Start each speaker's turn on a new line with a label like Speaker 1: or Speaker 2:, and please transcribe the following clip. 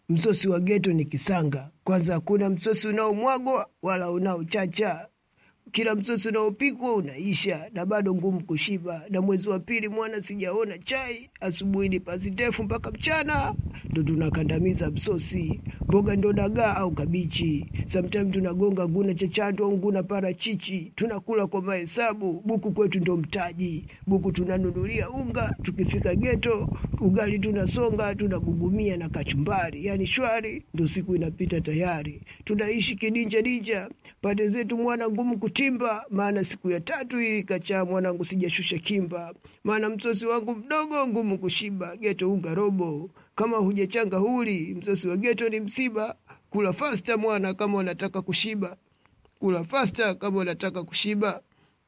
Speaker 1: msosi wa geto ni kisanga. Kwanza hakuna msosi unaomwagwa wala unaochacha kila msosi unaopikwa unaisha na bado ngumu kushiba. Na mwezi wa pili mwana sijaona chai, asubuhi ni pasi ndefu mpaka mchana ndo tunakandamiza msosi. Mboga ndo dagaa au kabichi, sometime tunagonga nguna chachatu au nguna parachichi. Tunakula kwa mahesabu, buku kwetu ndo mtaji. Buku tunanunulia unga, tukifika geto ugali tunasonga, tunagugumia na kachumbari, yani shwari, ndo siku inapita tayari. Tunaishi kidinja dinja, pande zetu mwana ngumu kutimba, maana siku ya tatu hii kachaa mwanangu sijashusha kimba, maana msosi wangu mdogo ngumu kushiba, geto unga robo, kama hujachanga huli, msosi wa geto ni msiba. Kula fasta mwana kama unataka kushiba, kula fasta kama unataka kushiba.